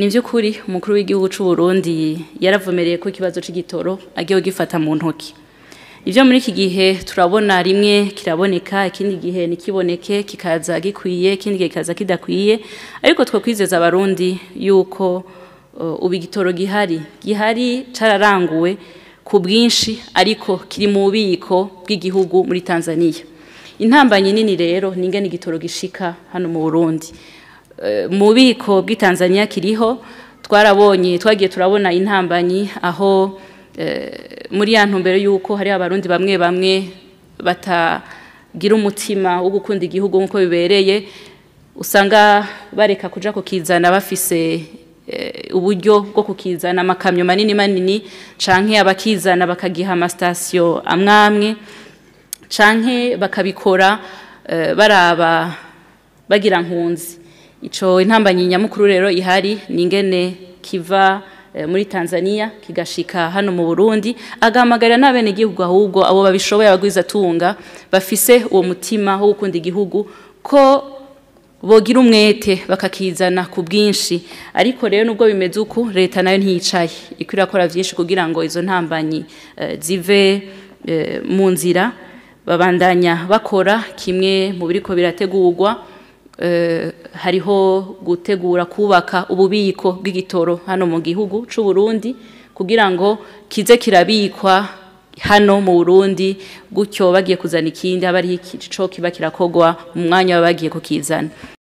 ni by'ukuri umukuru w'igihugu cy'u Burundi yaravumereye ko ikibazo cy'igitoro agiye gifata mu ntoki ibyo muri iki gihe turabona rimwe kiraboneka ikindi gihe ntikiboneke kikaza gikwiye ikindi gihe kikaza kidakwiye ariko twakwizeza abarundi yuko ubu igitoro gihari gihari cyararanguwe ku bwinshi ariko kiri mu bubiko bw'igihugu muri tanzania intambanyi nini rero ni ingana igitoro gishika hano mu burundi mu bubiko bw'i tanzania kiriho twarabonye twagiye turabona intambanyi aho muri ya ntumbero y'uko hari abarundi bamwe bamwe batagira umutima wo gukunda igihugu nk'uko bibereye usanga bareka kuja kukizana bafise uburyo bwo kukizana amakamyo manini manini canke abakizana bakagiha amasitasiyo amwe amwe canke bakabikora baraba bagira nkunzi ico intambanyi nyamukuru rero ihari ni ingene kiva muri Tanzania kigashika hano mu Burundi agahamagarira n'abene igihugu ahubwo abo babishoboye abagwiza tunga bafise uwo mutima wo gukunda igihugu ko bogira umwete bakakizana ku bwinshi ariko rero nubwo bimeze uku leta nayo ntiyicaye iko irakora byinshi kugira ngo izo ntambanyi zive mu nzira babandanya bakora kimwe mu biriko birategurwa hariho gutegura kubaka ububiko bw'igitoro hano mu gihugu cy'u Burundi kugira ngo kize kirabikwa hano mu Burundi gutyo bagiye kuzana ikindi aba ari ico kiba kirakogwa mu mwanya baba bagiye kukizana